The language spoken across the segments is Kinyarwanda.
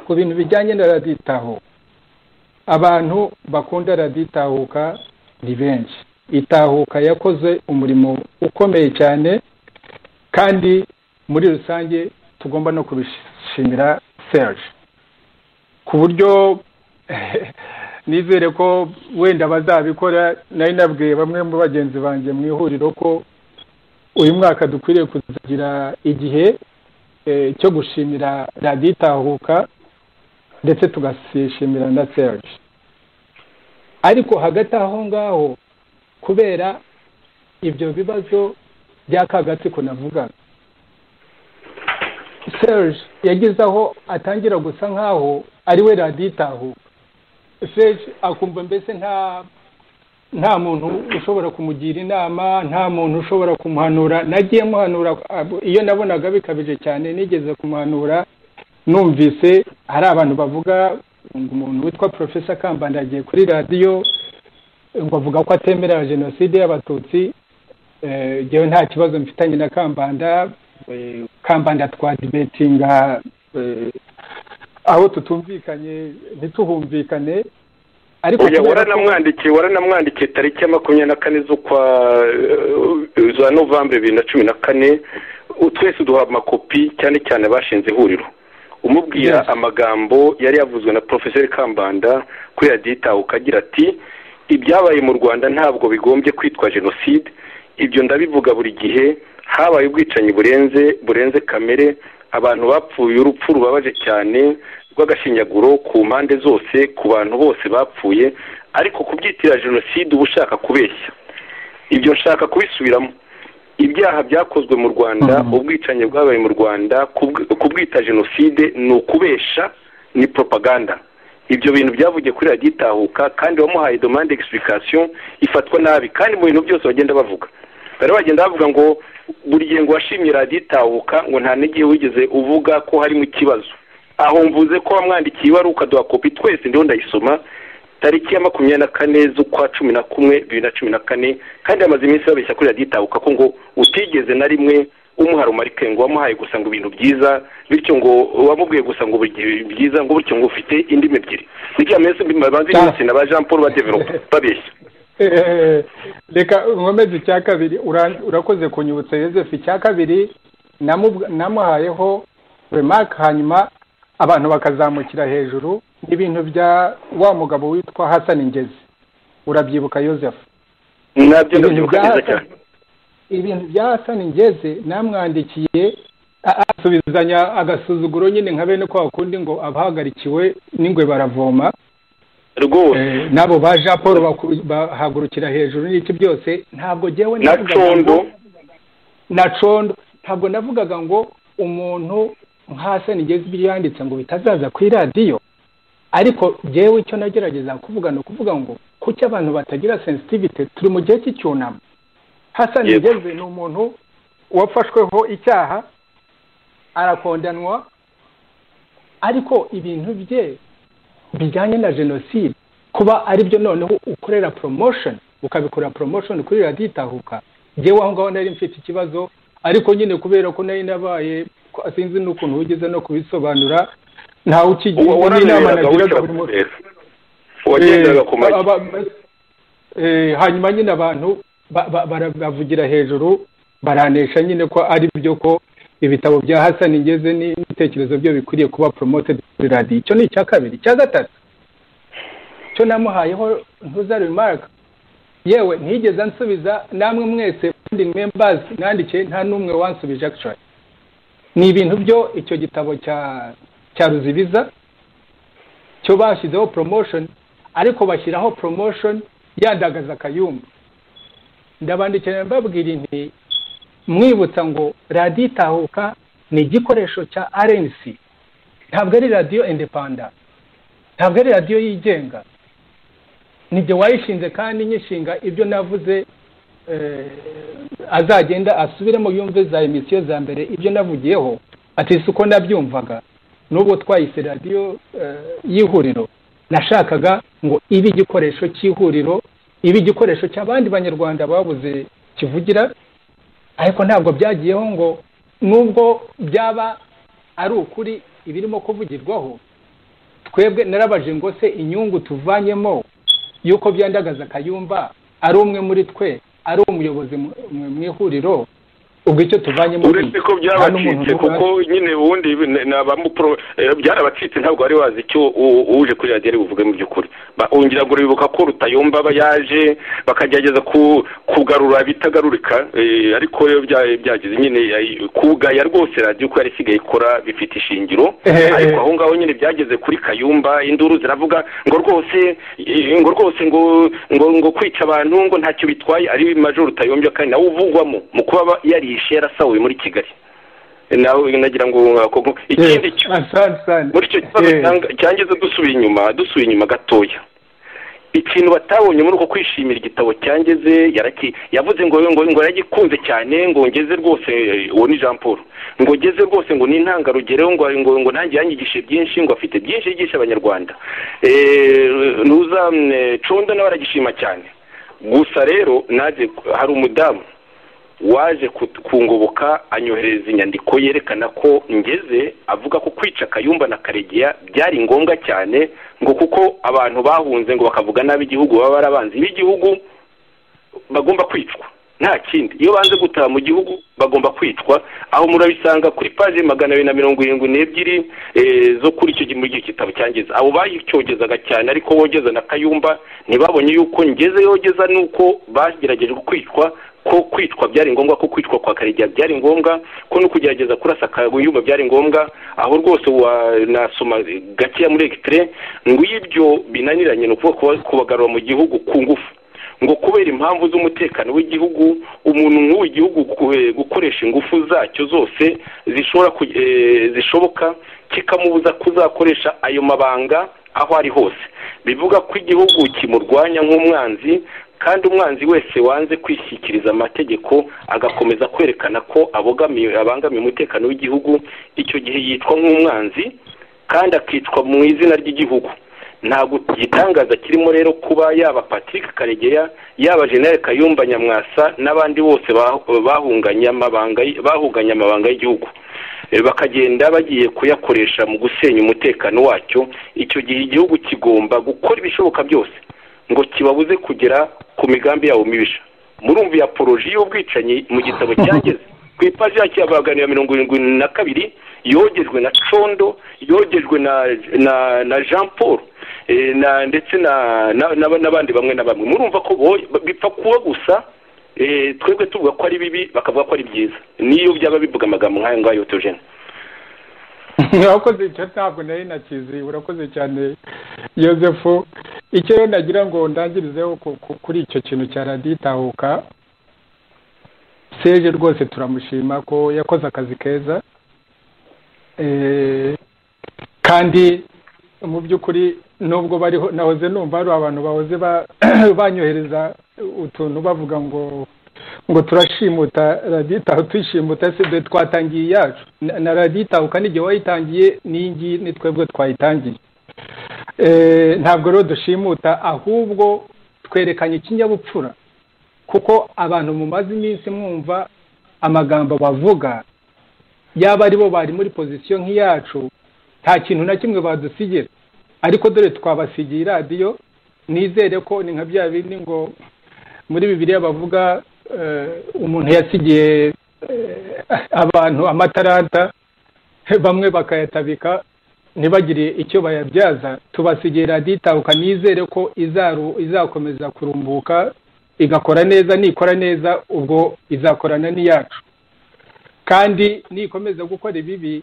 ku bintu bijyanye na raditaho abantu bakunda raditahuka ni benshi itahuka yakoze umurimo ukomeye cyane kandi muri rusange tugomba no kubishimira serge ku buryo nizere ko wenda bazabikora nari nabwiye bamwe mu bagenzi banjye mu ihuriro ko uyu mwaka dukwiriye kuzagira igihe cyo gushimira radiyo itahuka ndetse tugasishimira na serge ariko hagati aho ngaho kubera ibyo bibazo by'akagatsiko navugaga serge yagize aho atangira gusa nk'aho ari we radiyo itahuka serge akumva mbese nta nta muntu ushobora kumugira inama nta muntu ushobora kumuhanura nagiye muhanura iyo nabonaga bikabije cyane nigeze kumuhanura numvise hari abantu bavuga ngo umuntu witwa porofesa kambanda agiye kuri radiyo ngo avuga ko atemera jenoside y'abatutsi ngewe nta kibazo mfitanye na kambanda kambanda twadibetinga aho tutumvikanye ntituhumvikane ariko waranamwandikiye waranamwandikiye tariki ya makumyabiri na kane z'ukwa za novambere bibiri na cumi na kane twese duha amakopi cyane cyane abashinze ihuriro umubwira amagambo yari yavuzwe na porofeseri kambanda kuri radiyo itahuka agira ati ibyabaye mu rwanda ntabwo bigombye kwitwa jenoside ibyo ndabivuga buri gihe habaye ubwicanyi burenze burenze kamere abantu bapfuye urupfu rubabaje cyane rw'agashinyaguro ku mpande zose ku bantu bose bapfuye ariko kubyitira jenoside uba ushaka kubeshya ibyo nshaka kubisubiramo ibyaha byakozwe mu rwanda ubwicanyi bwabaye mu rwanda kubwita jenoside ni ukubesha ni propaganda ibyo bintu byavugiye kuri radiyo itahuka kandi wamuhaye domande egispurikasiyo ifatwa nabi kandi mu bintu byose bagenda bavuga bari bagenda bavuga ngo buri gihe ngo washimye radiyo itahuka ngo nta n'igihe wigeze uvuga ko harimo ikibazo aho mvuze ko wamwandikiye ibaruwa ukaduha kopi twese ndiho ndayisoma tariki ya makumyabiri na kane z'ukwa cumi na kumwe bibiri na cumi na kane kandi hamaze iminsi babeshya kuri radiyo itahuka ko ngo utigeze na rimwe umuhara umarike ngo wamuhaye gusa ngo ibintu byiza bityo ngo wamubwiye gusa ngo byiza ngo bityo ngo ufite indimi ebyiri n'igihe ameze babanza iminsi na ba jean paul ba develope babeshya reka nkomeze icya kabiri urakoze kunyibutsa Yosefu icya kabiri namuhayeho remake hanyuma abantu bakazamukira hejuru n'ibintu bya wa mugabo witwa Hassan Ngezi urabyibuka Yosefu nabyo ndabyibuka neza cyane ibintu bya Hassan Ngezi namwandikiye asubizanya agasuzuguro nyine nka bene ko wakundi ngo abahagarikiwe n'ingwe baravoma rwose nabo ba jean paul bahagurukira hejuru n'iki byose ntabwo ngewe na condo na condo ntabwo navugaga ngo umuntu nk'ase nigeze ibyo yanditse ngo bitazaza ku iradiyo ariko ngewe icyo nagerageza kuvuga ni ukuvuga ngo kuki abantu batagira sensitivite turi mu gihe cy'icyunamo hasa nigeze ni umuntu wafashweho icyaha arakondanwa ariko ibintu bye bijyanye na jenoside kuba aribyo noneho ukorera promotion ukabikora promotion kuri radiyo itahuka ngewe aho ngaho nari mfite ikibazo ariko nyine kubera ko nari nabaye sinzi n'ukuntu wigeze no kubisobanura ntawe ukigira n'inama nagiraga buri munsi hanyuma nyine abantu baravugira hejuru baranesha nyine ko ari byo ko ibitabo bya Hassan ngeze n'ibitekerezo byo bikwiriye kuba promoted kuri radiyo icyo ni icya kabiri icya gatatu cyo namuhayeho ntuza remark yewe ntigeze ansubiza namwe mwese funding members nandikiye nta n'umwe wansubije actually ni ibintu byo icyo gitabo cya cya ruzibiza cyo bashyizeho promotion ariko bashyiraho promotion yandagaza akayumba ndabandikira mbabwira inti mwibutsa ngo radiyo itahuka ni igikoresho cya arensi ntabwo ari radiyo indepanda ntabwo ari radiyo yigenga nibyo wayishinze kandi nyishinga ibyo navuze azagenda asubiremo yumve za emisiyo za mbere ibyo navugiyeho ati si uko nabyumvaga n'ubwo twayise radiyo y'ihuriro nashakaga ngo ibe igikoresho cy'ihuriro ibe igikoresho cy'abandi banyarwanda babuze kivugira ariko ntabwo byagiyeho ngo nubwo byaba ari ukuri ibirimo kuvugirwaho twebwe narabaje ngo se inyungu tuvanyemo y'uko byandagaza kayumba ari umwe muri twe ari umuyobozi mu ihuriro ubwo icyo tuvanyemo uretse ko byabacitse kuko nyine ubundi byarabacitse ntabwo wari wazi icyo uje kuri radiyo ari buvuge mu by'ukuri wongera ngo bibuka ko rutayomba aba yaje bakagerageza kugarura bitagarurika ariko rero byagize nyine kugaya rwose radiyo uko yari isigaye ikora bifite ishingiro ariko aho ngaho nyine byageze kuri kayumba induru ziravuga ngo rwose ngo rwose ngo ngo kwica abantu ngo ntacyo bitwaye ari majoro rutayombya kandi nawe uvugwamo mu kuba yari ishera asahuye muri kigali nagira ngo ikindi muri icyo kibazo cyangiza dusubiye inyuma dusubiye inyuma gatoya ikintu batabonye muri uko kwishimira igitabo cyangeze yavuze ngo ngo yaragikunze cyane ngo ngeze rwose uwo ni jean paul ngo ngeze rwose ngo ni intangarugero ngo ngo ngo nanjye yanyigishe byinshi ngo afite byinshi yigisha abanyarwanda nuza condo nawe aragishima cyane gusa rero naje hari umudamu waje kungoboka anyohereza inyandiko yerekana ko ngeze avuga ko kwica kayumba na karegeya byari ngombwa cyane ngo kuko abantu bahunze ngo bakavuga nabi igihugu baba barabanzi b'igihugu bagomba kwicwa nta kindi iyo banze gutaha mu gihugu bagomba kwicwa aho murabisanga kuri paje magana abiri na mirongo irindwi n'ebyiri zo kuri icyo gihe muri gitabo cyangeze abo bayicyogezaga cyane ariko bogeza na kayumba ntibabonye yuko ngeze yogeza nuko bagerageje kwicwa ko kwicwa byari ngombwa ko kwicwa kwa karegeya byari ngombwa ko no kugerageza kurasa kayumba byari ngombwa aho rwose wanasoma gakeya muri ekitire ngo iyo ibyo binaniranye ni ukuvuga kubagarura mu gihugu ku ngufu ngo kubera impamvu z'umutekano w'igihugu umuntu nk'uwo igihugu gukoresha ingufu zacyo zose zishobora zishoboka kikamubuza kuzakoresha ayo mabanga aho ari hose bivuga ko igihugu kimurwanya nk'umwanzi kandi umwanzi wese wanze kwishyikiriza amategeko agakomeza kwerekana ko abogamiye abangamiye umutekano w'igihugu icyo gihe yitwa nk'umwanzi kandi akicwa mu izina ry'igihugu ntabwo igitangaza kirimo rero kuba yaba patrick karegeya yaba jenere kayumba nyamwasa n'abandi bose bahunganye amabanga y'igihugu bakagenda bagiye kuyakoresha mu gusenya umutekano wacyo icyo gihe igihugu kigomba gukora ibishoboka byose ngo kibabuze kugera ku migambi yabo mibisha murumva ya poroji y'ubwicanyi mu gitabo cyangeze ku ipaji yacyo ya magana ya mirongo irindwi na kabiri yogejwe na condo yogejwe na jean paul ndetse n'abandi bamwe na bamwe murumva ko bipfa kuba gusa twebwe tuvuga ko ari bibi bakavuga ko ari byiza niyo byaba bivuga amagambo nk'ayo ngayo tujene urakoze cyane ntabwo nari nakizi urakoze cyane yosefu icyo rero nagira ngo ndangirizeho kuri icyo kintu cya radiyo itahuka seje rwose turamushima ko yakoze akazi keza kandi mu by'ukuri nubwo bariho nahoze numva hari abantu bahoze banyohereza utuntu bavuga ngo ngo turashimuta radiyo itaha tuyishimuta se twatangiye iyacu na radiyo itahuka n'igihe wayitangiye n'iyingiyi ni twebwe twayitangiye ntabwo rero dushimuta ahubwo twerekanye ikinyabupfura kuko abantu mumaze iminsi mwumva amagambo bavuga yaba ari bo bari muri pozisiyo nk'iyacu nta kintu na kimwe badusigira ariko dore twabasigiye radiyo nizere ko ni nka bya bindi ngo muri bibiriya bavuga umuntu yasigiye abantu amataranta bamwe bakayatabika ntibagire icyo bayabyaza tubasigiye radiyo itahuka nizere ko izakomeza kurumbuka igakora neza nikora neza ubwo izakorana n'iyacu kandi nikomeza gukora ibibi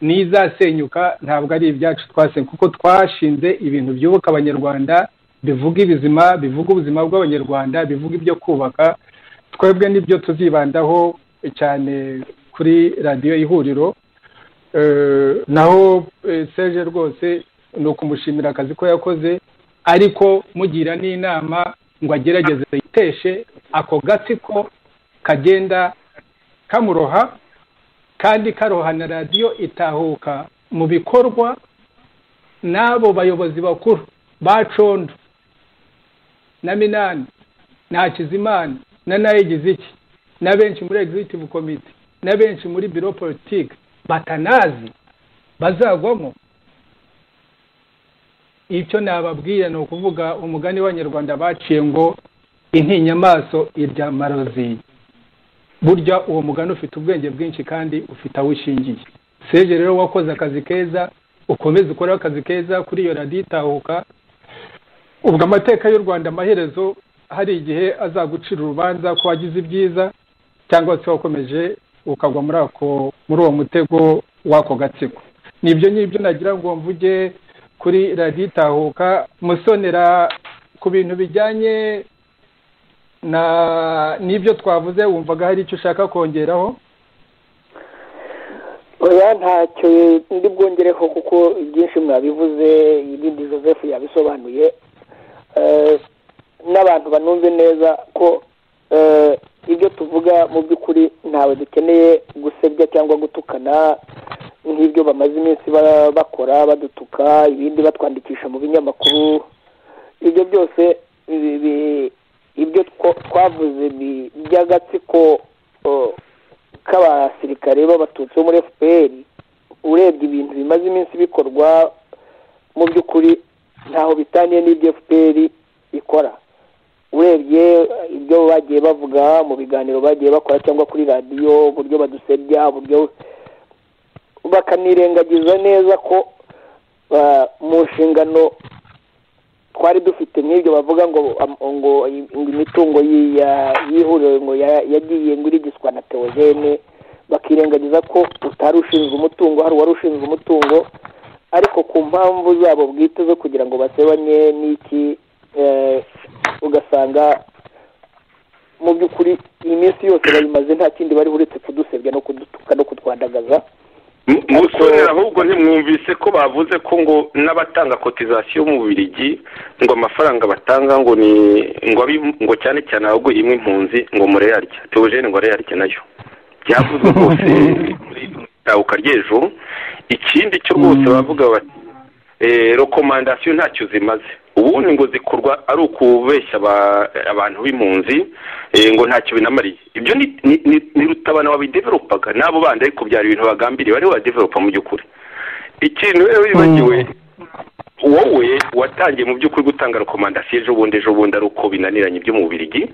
n'izasenyuka ntabwo ari ibyacu twasenye kuko twashinze ibintu byubaka abanyarwanda bivuga ibizima bivuga ubuzima bw'abanyarwanda bivuga ibyo kubaka twebwe nibyo tuzibandaho cyane kuri radiyo ihuriro naho seje rwose ni ukumushimira akazi ko yakoze ariko mugira n'inama ngo agerageze yiteshe ako gatsiko kagenda kamuroha kandi karoha na radiyo itahuka mu bikorwa n'abo bayobozi bakuru ba condo na minani na hakizimana na nayo iki na benshi muri egizitivu komite na benshi muri biro politiki batanazi bazagwamo icyo nababwira ni ukuvuga umugani w'abanyarwanda baciye ngo intinyamaso irya marozi burya uwo mugani ufite ubwenge bwinshi kandi ufite aho ushingiye seje rero wakoze akazi keza ukomeze ukoreho akazi keza kuri iyo radiyo itahuka ubwo amateka y'u rwanda amaherezo hari igihe azagucira urubanza ko wagize ibyiza cyangwa se wakomeje ukagwa muri ako muri uwo mutego w'ako gatsiko nibyo ngibyo nagira ngo mvuge kuri radiyo itahuka musonera ku bintu bijyanye n'ibyo twavuze wumvaga hari icyo ushaka kongeraho oya ntacyo ndi bwongereho kuko byinshi mwabivuze ibindi joseph yabisobanuye n'abantu banumve neza ko ibyo tuvuga mu by'ukuri ntawe dukeneye gusebya cyangwa gutukana nk'ibyo bamaze iminsi bakora badutuka ibindi batwandikisha mu binyamakuru ibyo byose ibyo twavuze by'agatsiko k'abasirikare b'abatutsi bo muri fpr urebye ibintu bimaze iminsi bikorwa mu by'ukuri ntaho bitaniye n'ibyo fpr ikora urebye ibyo bagiye bavuga mu biganiro bagiye bakora cyangwa kuri radiyo uburyo badusebya uburyo bakanirengagiza neza ko mu nshingano twari dufite nk'ibyo bavuga ngo ngo imitungo y'ihuriro ngo yagiye ngo irigiswa na teogene bakirengagiza ko utari ushinzwe umutungo hari uwari ushinzwe umutungo ariko ku mpamvu zabo bwite zo kugira ngo basebanye n'iki ugasanga mu by'ukuri iyi minsi yose bayimaze nta kindi bari uretse kudusebya no kudutuka no kutwandagaza musore ahubwo ntimwumvise ko bavuze ko ngo n'abatanga kotizasiyo mu birigi ngo amafaranga batanga ngo ni ngo cyane cyane abaguye imwe impunzi ngo mureyarye teogene ngo areyarye nayo byavuzwe rwose itahuka ry'ejo ikindi cyo rwose bavuga bati rekomandasiyo ntacyo zimaze ubundi ngo zikorwa ari ukubeshya abantu b'impunzi ngo ntacyo binamariye ibyo ni rutabana wabideveropaga n'abo bandi ariko byari ibintu bagambiriye bariho badeveropa mu by'ukuri ikintu rero wibagiwe wowe watangiye mu by'ukuri gutanga rekomandasiyo ejo bundi ejo bundi ari uko binaniranye byo mu birigi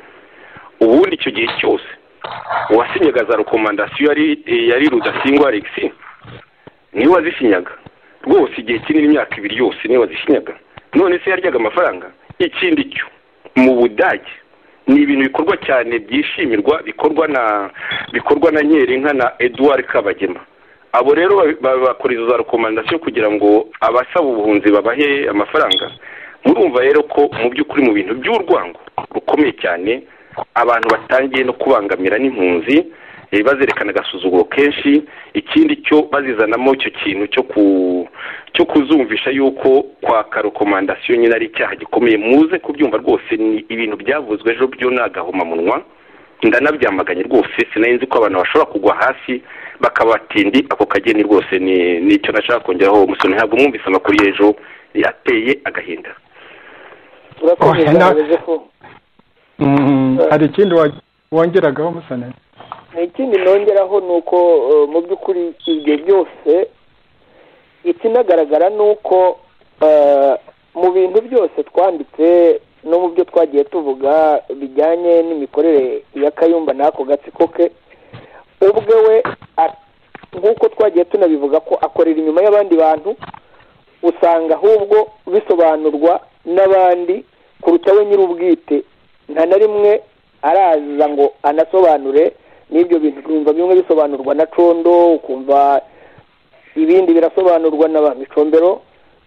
ubundi icyo gihe cyose uwasinyaga za rekomandasiyo yari rudasingwa alexi niwe wazisinyaga rwose igihe kinini imyaka ibiri yose niwe wazisinyaga none se yaryaga amafaranga ikindi cyo mu budage ni ibintu bikorwa cyane byishimirwa bikorwa na bikorwa na nyerinka na eduard kabagema abo rero bakora izo za rekomandasiyo kugira ngo abasaba ubuhunzi babahe amafaranga murumva rero ko mu by'ukuri mu bintu by'urwango rukomeye cyane abantu batangiye no kubangamira n'impunzi bazerekana agasuzuguro kenshi ikindi cyo bazizanamo icyo kintu cyo ku cyo kuzumvisha yuko kwaka rekomandasiyo nyine ari icyaha gikomeye muze kubyumva rwose ni ibintu byavuzwe ejo byo ni agahomamunwa ndanabyamaganye rwose sinarinzi ko abantu bashobora kugwa hasi bakabatindi ako kageni rwose ni icyo nashaka kongeraho umusoro ntabwo mwumvise amakuru y'ejo yateye agahinda hari ikindi wongeragaho umusoro ikindi nongeraho ni uko mu by'ukuri ibyo byose ikinagaragara ni uko mu bintu byose twanditse no mu byo twagiye tuvuga bijyanye n'imikorere ya kayumba n'ako gatsiko ke ubwe we nk'uko twagiye tunabivuga ko akorera inyuma y'abandi bantu usanga ahubwo bisobanurwa n'abandi kuruta we nyir'ubwite nta na rimwe araza ngo anasobanure n'ibyo bintu ukumva bimwe bisobanurwa na condo ukumva ibindi birasobanurwa na ba micombero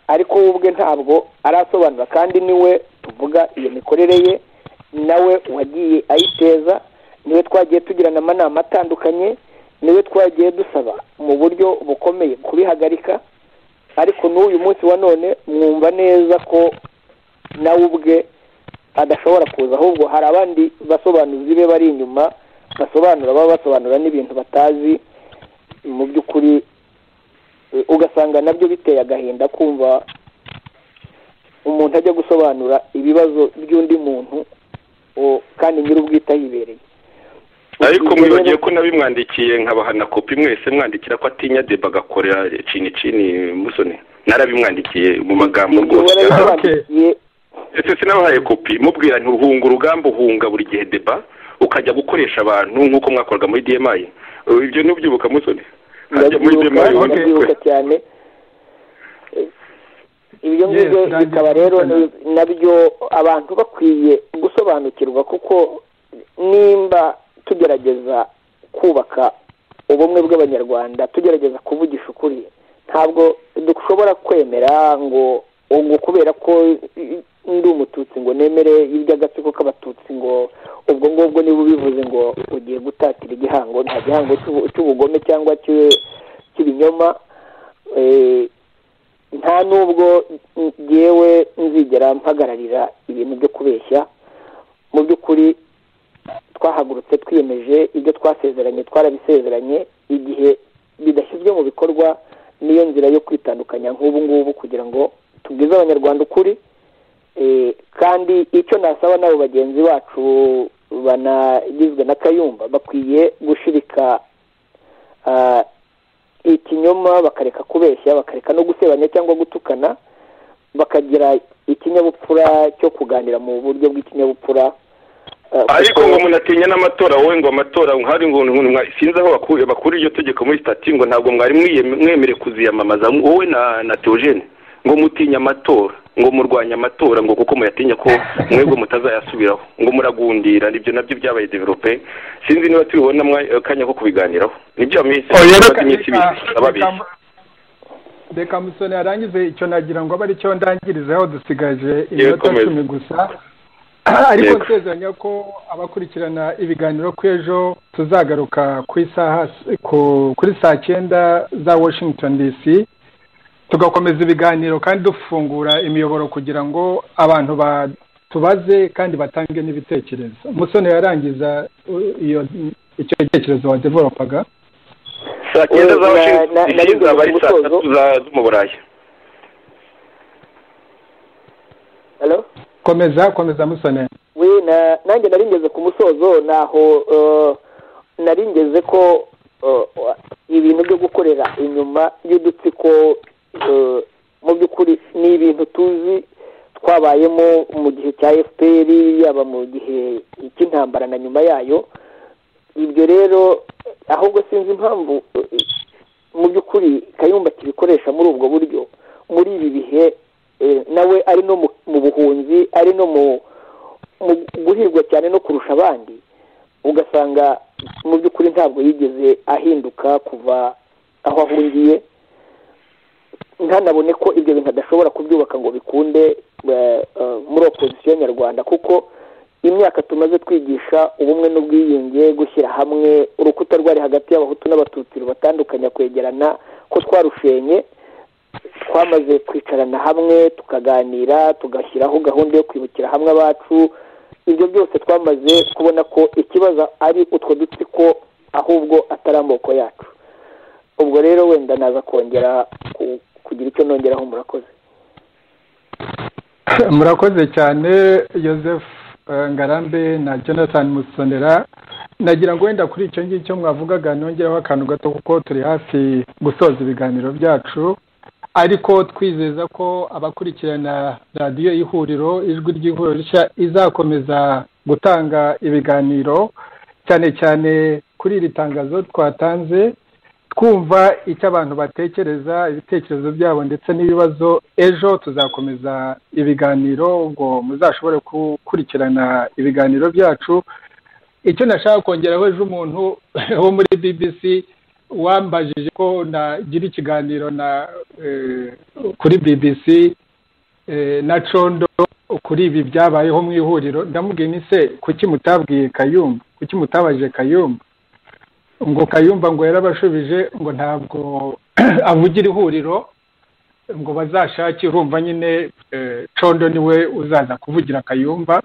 ariko we ubwe ntabwo arasobanura kandi niwe tuvuga iyo mikorere ye nawe wagiye ayiteza niwe twagiye tugirana amanama atandukanye niwe twagiye dusaba mu buryo bukomeye kubihagarika ariko n'uyu munsi wa none mwumva neza ko nawe ubwe adashobora kuza ahubwo hari abandi basobanuzi be bari inyuma basobanura baba basobanura n'ibintu batazi mu by'ukuri ugasanga nabyo biteye agahinda kumva umuntu ajya gusobanura ibibazo by'undi muntu kandi nyir'ubwite ahibereye ariko mwibagiye ko nabimwandikiye nkabahana kopi mwese mwandikira ko atinya deba agakorera cini cini musoni narabimwandikiye mu magambo rwose warabyandikiye ese sinabahaye kopi mubwira nti uhunga urugamba uhunga buri gihe deba ukajya gukoresha abantu nk'uko mwakoraga muri demayi ibyo ntubyibuka musoni hajya muri ndabyibuka demayi ubona ndabyibuka twe. cyane ibyo ngibyo Yes, ndabyibuka bikaba rero ni- cyane. nabyo abantu bakwiye gusobanukirwa kuko nimba tugerageza kubaka ubumwe bw'abanyarwanda tugerageza kuvugisha ukuri ntabwo dushobora kwemera ngo ngo kubera ko ndi umututsi ngo nemere iby'agatsiko k'abatutsi ngo ubwo ngubwo niba ubivuze ngo ugiye gutatira igihango nta gihango cy'ubu- cy'ubugome cyangwa cy'i- cy'ibinyoma Eh, nta n'ubwo ngewe nzigera mpagararira ibintu byo kubeshya mu by'ukuri twahagurutse twiyemeje ibyo twasezeranye twarabisezeranye igihe bidashyizwe mu bikorwa niyo nzira yo kwitandukanya nk'ubu ngubu kugira ngo tubwize abanyarwanda ukuri Eh, kandi icyo nasaba n'abo bagenzi bacu banagizwe na kayumba bakwiye gushirika ah, ikinyoma bakareka kubeshya bakareka no gusebanya cyangwa gutukana bakagira ikinyabupfura cyo kuganira mu buryo bw'ikinyabupfura ah, ariko kuko- ngo munatinya n'amatora wowe ngo amatora hari ngo ngo mwa- sinzi aho bakuye bakura iryo tegeko muri stati ngo ntabwo mwari mwiyeme- mwemerewe kuziyamamaza wowe na na teogene ngo mutinya amatora ngo murwanya amatora ngo kuko muyatinya ko mwebwe mutazayasubiraho ngo muragundira nibyo nabyo byabaye develope sinzi niba tubibona mwa- akanya ko kubiganiraho nibyo minsi reka- iminsi ibiri reka- ababeshya reka musoni yarangize icyo nagira ngo abe aricyo ndangirizaho dusigaje iminota komeza. cumi gusa ariko Yego. nsezeranya ko abakurikirana ibiganiro ku ejo tuzagaruka ku isaha ku- kuri saa cyenda za washington dc tugakomeza ibiganiro kandi dufungura imiyoboro kugira ngo abantu ba- tubaze kandi batange n'ibitekerezo musoni yarangiza uh, iyo icyo gitekerezo wadevelopaga saa cyenda za na- washington na- DC nari ngiye zaba ari saa gusoza. tatu za- zo mu burayi Hello? komeza komeza musoni we na nanjye nari ngeze ku musozo naho eh, nari ngeze ko eh, ibintu byo gukorera inyuma y'udutsiko eh, mu by'ukuri ni ibintu tuzi twabayemo mu gihe cya fpr yaba mu gihe cy'intambara na nyuma yayo ibyo rero ahubwo sinzi impamvu eh, mu by'ukuri kayumba kibikoresha muri ubwo buryo muri ibi bihe eh, nawe ari no mu- mu buhunzi ari no mu mu guhirwa cyane no kurusha abandi ugasanga mu by'ukuri ntabwo yigeze ahinduka kuva aho ahungiye ntanabone ko ibyo bintu adashobora kubyubaka ngo bikunde eh, eh, muri opozisiyo nyarwanda kuko imyaka tumaze twigisha ubumwe n'ubwiyunge gushyira hamwe urukuta rwari hagati y'abahutu n'abatutsi rubatandukanya kwegerana ko twarushenye twamaze kwicarana hamwe tukaganira tugashyiraho gahunda yo kwibukira hamwe abacu ibyo byose twamaze kubona ko ikibazo ari utwo dutsiko ahubwo atari amoko yacu ubwo rero wenda naza kongera ku- kugira icyo nongeraho murakoze murakoze cyane joseph eh, ngarambe na jonathan musonera nagira ngo wenda kuri icyo ngicyo mwavugaga nongereho akantu gato kuko turi hafi gusoza ibiganiro byacu ariko twizeza ko abakurikirana radiyo y'ihuriro ijwi ry'ihuriro rishya izakomeza gutanga ibiganiro cyane cyane kuri iri tangazo twatanze twumva icyo abantu batekereza ibitekerezo byabo ndetse n'ibibazo ejo tuzakomeza ibiganiro ngo muzashobore gukurikirana ibiganiro byacu icyo nashaka kongeraho ejo umuntu wo muri bbc wambajije ko nagira ikiganiro na eh, kuri bbc eh, na condo kuri ibi byabayeho mu ihuriro ndamubwiye ni se kuki mutabwiye kayumba kuki mutabajije kayumba ngo kayumba ngo yarabashubije ngo ntabwo avugira ihuriro ngo bazashake urumva nyine eh, condo niwe uzaza kuvugira kayumba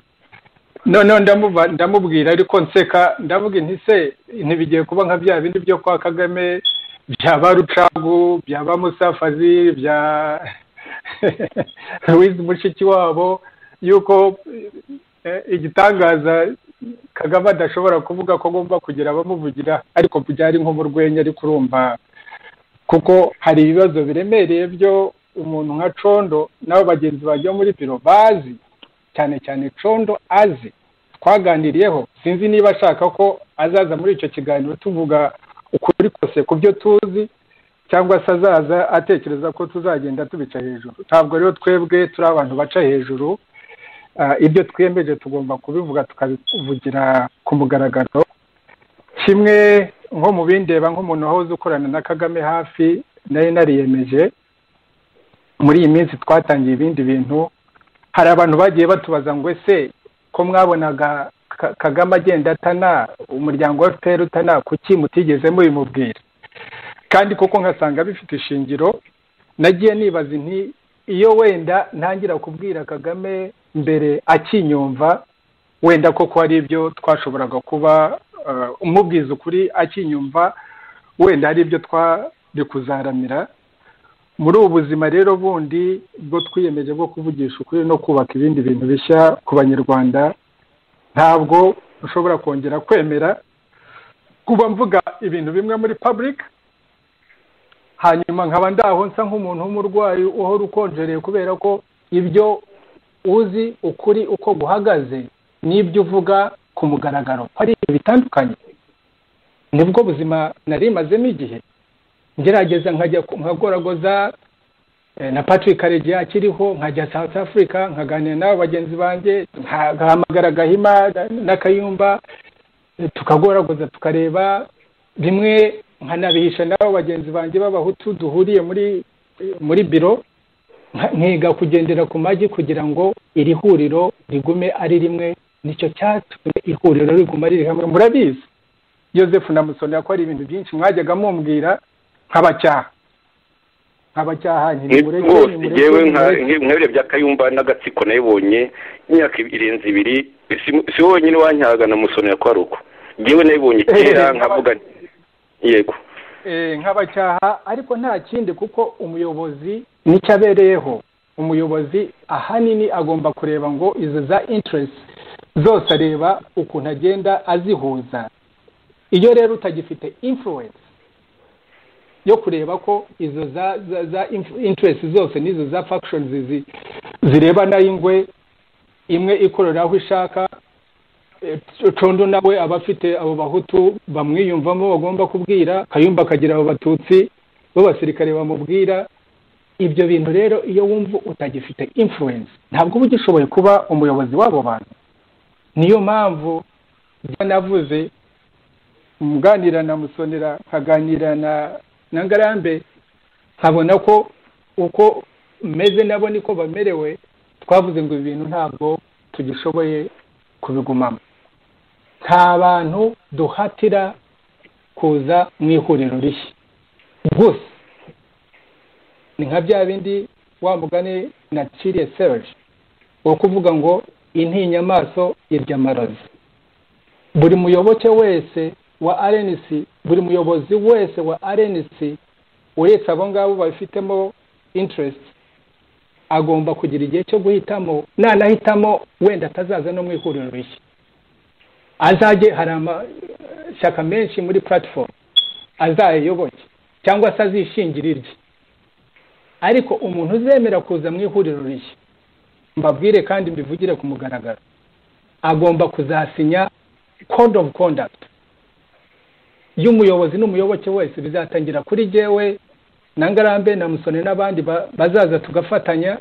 noneho ndamuba- ndamubwira ariko nseka ndavuga nti se ntibigiye kuba nka bya bindi byo kwa kagame byaba rucagu byaba musafazi bya wizi mushiki wabo yuko eh, igitangaza kagame adashobora kuvuga ko agomba kugira abamuvugira ariko byari nko mu rwenya ariko urumva kuko hari ibibazo biremereye byo umuntu nka condo n'abo bagenzi bajya muri biro bazi cyane cyane condo azi twaganiriyeho sinzi niba ashaka ko azaza muri icyo kiganiro tuvuga ukuri kose ku byo tuzi cyangwa se azaza atekereza ko tuzagenda tubica hejuru ntabwo rero twebwe turi abantu baca hejuru ibyo twemeje tugomba kubivuga tukabivugira ku mugaragaro kimwe nko mu bindeba nk'umuntu wahoze ukorana na kagame hafi nari nariyemeje muri iyi minsi twatangiye ibindi bintu hari abantu bagiye batubaza ngo ese ko mwabonaga kagame agenda atana umuryango wa fpr utana kuki mutigeze mubimubwira kandi koko nkasanga bifite ishingiro nagiye nibaza nti iyo wenda ntangira kubwira kagame mbere akinyumva wenda koko hari ibyo twashoboraga kuba umubwiza ukuri akinyumva wenda hari ibyo twari kuzaramira muri ubu buzima rero bundi bwo twiyemeje bwo kuvugisha ukuri no kubaka ibindi bintu bishya ku banyarwanda ntabwo ushobora kongera kwemera kuba mvuga ibintu bimwe muri public hanyuma nkaba ndaho nsa nk'umuntu w'umurwayi uhora ukonjereye kubera ko ibyo uzi ukuri uko guhagaze n'ibyo uvuga ku mugaragaro hari ibintu bitandukanye nibwo buzima nari mazemo igihe ngerageza nkajya nkagoragoza na patrick karegeya akiriho nkajya south africa nkaganira n'abo bagenzi banjye nkahamagara gahima n'akayumba tukagoragoza tukareba bimwe nkanabihisha n'abo bagenzi banjye b'abahutu duhuriye muri muri biro nkiga kugendera ku magi kugira ngo iri huriro rigume ari rimwe nicyo cyatumye ihuriro riguma riri hamwe murabizi yosefu na musoni yakora ibintu byinshi mwajyaga mumbwira nk'abacyaha nk'abacyaha rwose ngewe nk'ibiro bya kayumba n'agatsiko nabibonye imyaka irenze ibiri si wonyine wanyahaga na musoni yakora uko ngewe nabibonye kera nkavuga yego nk'abacyaha ariko nta kindi kuko umuyobozi nicyo abereyeho umuyobozi ahanini agomba kureba ngo izo za interesi zose areba ukuntu agenda azihuza iyo rero utagifite influence yo kureba ko izo za za interesi zose n'izo za factions zireba n'ingwe imwe ikorera aho ishaka condo nawe aba afite abo bahutu bamwiyumvamo bagomba kubwira kayumba akagira abo batutsi b'abasirikare bamubwira ibyo bintu rero iyo wumva utagifite influence ntabwo uba ugishoboye kuba umuyobozi w'abo bantu niyo mpamvu byanavuze muganira na musonera nkaganira na na ngarambe nkabona ko uko meze nabo niko bamerewe twavuze ngo ibi bintu ntabwo tugishoboye kubigumamo nta bantu duhatira kuza mu ihuriro rishya gusa ni nka bya bindi wa mugani na ciriye serge wo kuvuga ngo intinya amaso irya amarozi buri muyoboke wese wa rnc buri muyobozi wese wa rnc uretse abo ngabo babifitemo interest agomba kugira igihe cyo guhitamo nanahitamo wenda atazaza no mu ihuriro rishya azajye hari amashyaka menshi muri platform azayiyoboke cyangwa se azishingire irye ariko umuntu uzemera kuza mu ihuriro rishya mbabwire kandi mbivugire ku mugaragaro agomba kuzasinya code of conduct y'umuyobozi n'umuyoboke wese bizatangira kuri jyewe na ngarambe na musoni n'abandi bazaza tugafatanya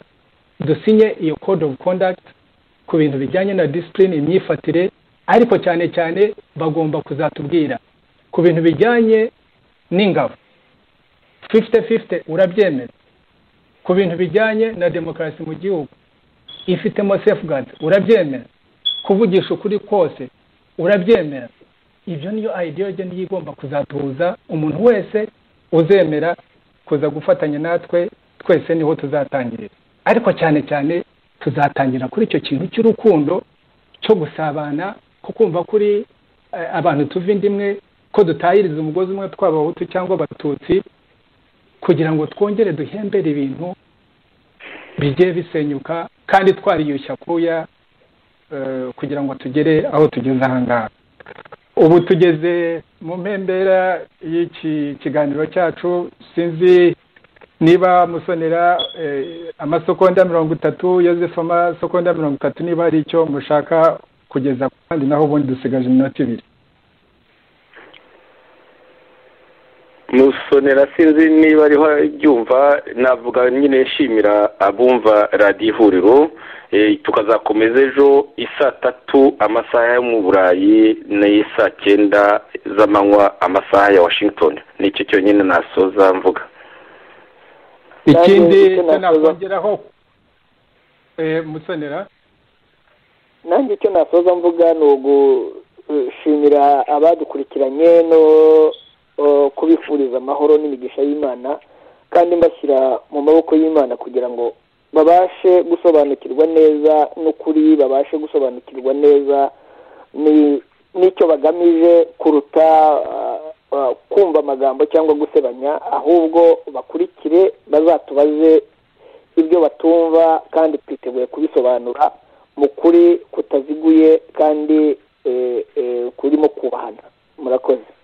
dusinye iyo code of conduct ku bintu bijyanye na disipurine imyifatire ariko cyane cyane bagomba kuzatubwira ku bintu bijyanye n'ingabo fifite fifite urabyemera ku bintu bijyanye na demokarasi mu gihugu ifitemo safeguard urabyemera kuvugisha ukuri kose urabyemera ibyo niyo ideology niyo igomba kuzatuza umuntu wese uzemera kuza gufatanya natwe twese niho tuzatangirira ariko cyane cyane tuzatangira kuri icyo kintu cy'urukundo cyo gusabana ko kumva kuri abantu tuva indi imwe ko dutahiriza umugozi umwe tw'abahutu cyangwa abatutsi kugira ngo twongere duhembere ibintu bigiye bisenyuka kandi twariyushya kuya kugira ngo tugere aho tugeze aha ngaha ubu tugeze mu mpembera y'iki kiganiro cyacu sinzi niba musonera amasekonda mirongo itatu yosefu amasekonda mirongo itatu niba hari icyo mushaka kugeza ku kandi naho ubundi dusigaje iminota ibiri musonera sinzi niba ariho abyumva navuga nyine nshimira abumva radiyo ihuriro tukazakomeza ejo isaa tatu amasaha yo mu burayi ni saa cyenda z'amanywa amasaha ya washington nicyo cyonyine nasoza mvuga ikindi nakongeraho musonera nanjye icyo nasoza mvuga ni ugushimira abadukurikiranye no kubifuriza amahoro n'imigisha y'imana kandi mbashyira mu maboko y'imana kugira ngo babashe gusobanukirwa neza n'ukuri babashe gusobanukirwa neza n'icyo bagamije kuruta kumva amagambo cyangwa gusebanya ahubwo bakurikire bazatubaze ibyo batumva kandi twiteguye kubisobanura mu kuri kutaziguye kandi kurimo kubahana murakoze